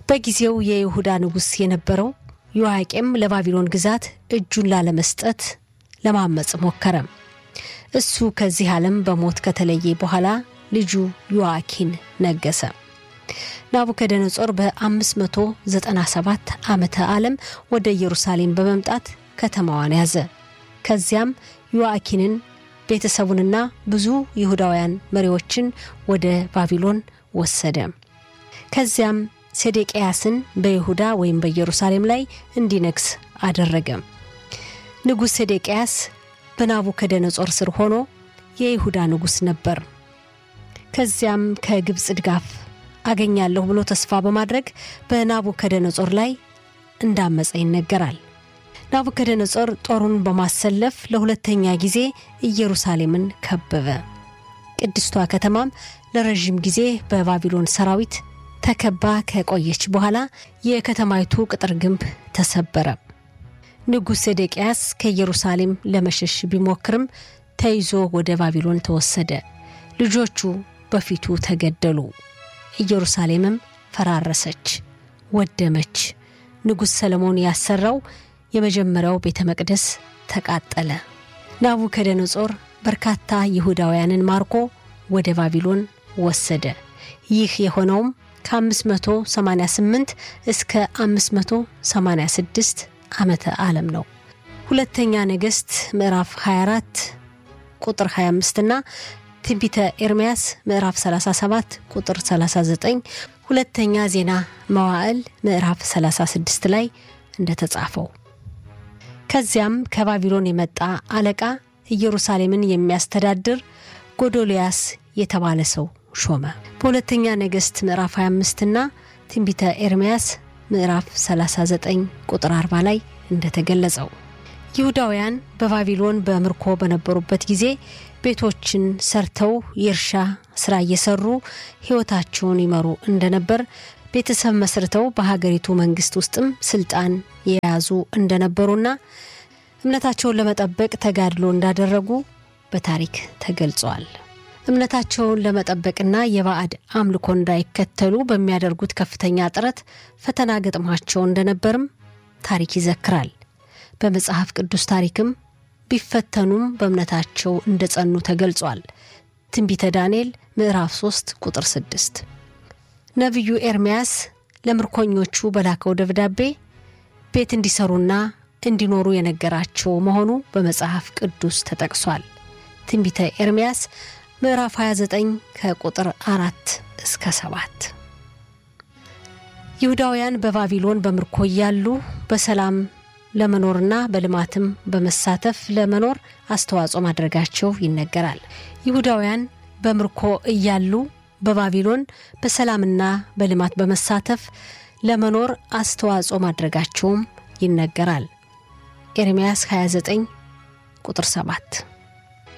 በጊዜው የይሁዳ ንጉሥ የነበረው ዮአቄም ለባቢሎን ግዛት እጁን ላለመስጠት ለማመፅ ሞከረ። እሱ ከዚህ ዓለም በሞት ከተለየ በኋላ ልጁ ዮአኪን ነገሰ። ናቡከደነጾር በ597 ዓመተ ዓለም ወደ ኢየሩሳሌም በመምጣት ከተማዋን ያዘ። ከዚያም ዮአኪንን ቤተሰቡንና ብዙ ይሁዳውያን መሪዎችን ወደ ባቢሎን ወሰደ። ከዚያም ሴዴቅያስን በይሁዳ ወይም በኢየሩሳሌም ላይ እንዲነግስ አደረገ። ንጉሥ ሴዴቅያስ በናቡከደነጾር ስር ሆኖ የይሁዳ ንጉሥ ነበር። ከዚያም ከግብፅ ድጋፍ አገኛለሁ ብሎ ተስፋ በማድረግ በናቡከደነጾር ላይ እንዳመፀ ይነገራል። ናቡከደነጾር ጦሩን በማሰለፍ ለሁለተኛ ጊዜ ኢየሩሳሌምን ከበበ። ቅድስቷ ከተማም ለረዥም ጊዜ በባቢሎን ሰራዊት ተከባ ከቆየች በኋላ የከተማይቱ ቅጥር ግንብ ተሰበረ። ንጉሥ ሴዴቅያስ ከኢየሩሳሌም ለመሸሽ ቢሞክርም ተይዞ ወደ ባቢሎን ተወሰደ። ልጆቹ በፊቱ ተገደሉ። ኢየሩሳሌምም ፈራረሰች፣ ወደመች። ንጉሥ ሰለሞን ያሰራው የመጀመሪያው ቤተ መቅደስ ተቃጠለ። ናቡከደነጾር በርካታ ይሁዳውያንን ማርኮ ወደ ባቢሎን ወሰደ። ይህ የሆነውም ከ588 እስከ 586 ዓመተ ዓለም ነው። ሁለተኛ ነገሥት ምዕራፍ 24 ቁጥር 25 እና ትንቢተ ኤርምያስ ምዕራፍ 37 ቁጥር 39፣ ሁለተኛ ዜና መዋዕል ምዕራፍ 36 ላይ እንደተጻፈው ከዚያም ከባቢሎን የመጣ አለቃ ኢየሩሳሌምን የሚያስተዳድር ጎዶልያስ የተባለ ሰው ሾመ። በሁለተኛ ነገሥት ምዕራፍ 25 እና ትንቢተ ኤርምያስ ምዕራፍ 39 ቁጥር 40 ላይ እንደተገለጸው ይሁዳውያን በባቢሎን በምርኮ በነበሩበት ጊዜ ቤቶችን ሰርተው የእርሻ ስራ እየሰሩ ሕይወታቸውን ይመሩ እንደነበር ቤተሰብ መስርተው በሀገሪቱ መንግስት ውስጥም ስልጣን የያዙ እንደነበሩና እምነታቸውን ለመጠበቅ ተጋድሎ እንዳደረጉ በታሪክ ተገልጿል። እምነታቸውን ለመጠበቅና የባዕድ አምልኮ እንዳይከተሉ በሚያደርጉት ከፍተኛ ጥረት ፈተና ገጥሟቸው እንደነበርም ታሪክ ይዘክራል። በመጽሐፍ ቅዱስ ታሪክም ቢፈተኑም በእምነታቸው እንደጸኑ ተገልጿል። ትንቢተ ዳንኤል ምዕራፍ 3 ቁጥር 6 ነቢዩ ኤርምያስ ለምርኮኞቹ በላከው ደብዳቤ ቤት እንዲሰሩና እንዲኖሩ የነገራቸው መሆኑ በመጽሐፍ ቅዱስ ተጠቅሷል። ትንቢተ ኤርምያስ ምዕራፍ 29 ከቁጥር አራት እስከ ሰባት ይሁዳውያን በባቢሎን በምርኮ እያሉ በሰላም ለመኖርና በልማትም በመሳተፍ ለመኖር አስተዋጽኦ ማድረጋቸው ይነገራል። ይሁዳውያን በምርኮ እያሉ በባቢሎን በሰላምና በልማት በመሳተፍ ለመኖር አስተዋጽኦ ማድረጋቸውም ይነገራል። ኤርምያስ 29 ቁጥር 7